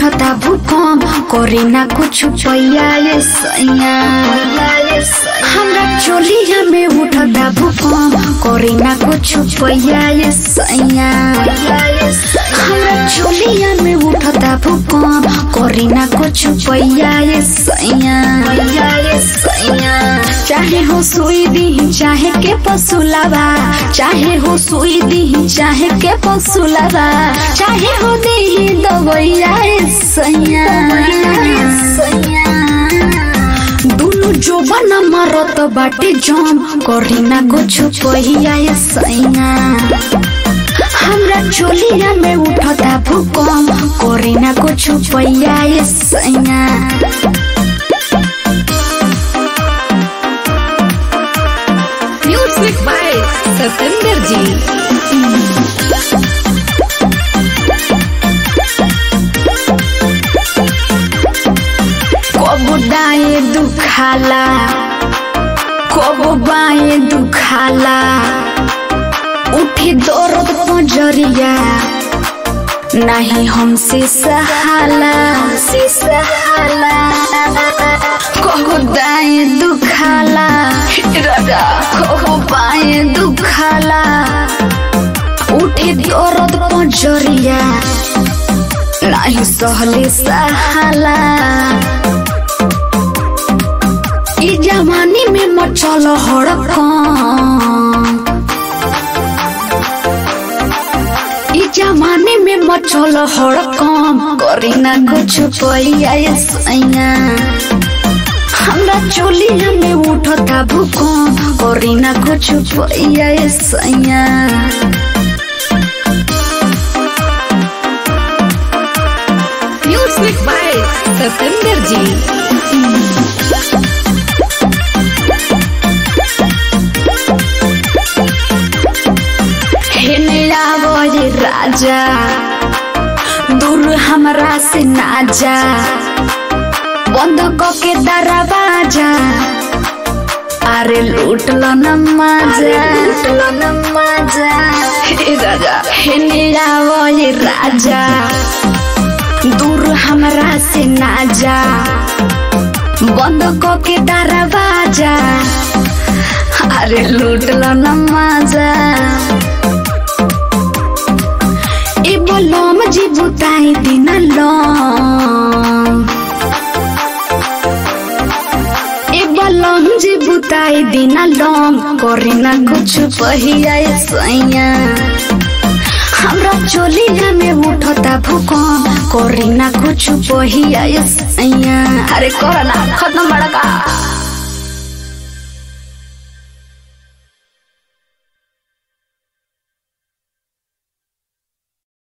उठता भूकंप करे ना कुछ पैया ये सैया हमरा चोलिया में उठता भूकंप करे ना कुछ पैया ये सैया हमरा चोलिया में उठता भूकंप करे ना कुछ पैया ये सैया चाहे हो सुई दी चाहे के पसुलावा चाहे हो सुई दी चाहे के पसुलावा चाहे हो दी दवैया ए सैया दुनु जोबन मरत बाटे जम करी ना कुछ पहिया ए सैया हमरा चोलिया में उठता भूकंप करी ना कुछ पहिया ए सैया म्यूजिक बाय सतेंद्र जी कबो दाए दुखाला कबो बाए दुखाला उठे दर्द पजरिया नहीं हमसे सहाला से सहाला कबो दाए दुखाला राजा कबो बाए दुखाला उठे दर्द पजरिया नहीं सहले सहाला ई जमानी में मचल हड़कम ई जमाने में मचल हड़कम करी ना कुछ पैया ये सैया हमरा चोलिया में उठता भूकंप करी ना कुछ पैया ये सैया म्यूजिक बाय सतेंद्र जी हेने आवो ये राजा दूर हमरा से ना जा बंद के दरवाजा अरे लूट लो न मजा लूट लो न मजा हे राजा हेने आवो ये राजा दूर हमरा से ना जा बंद के दरवाजा अरे लूट लो न मजा ए बोलम जी बुताई दिन लम ए बोलम जी बुताई दिन लम करे ना कुछ पहिया ए सैया हमरा चोलिया में उठता भूकंप करे ना कुछ पहिया ए सैया अरे करना खत्म बड़ा का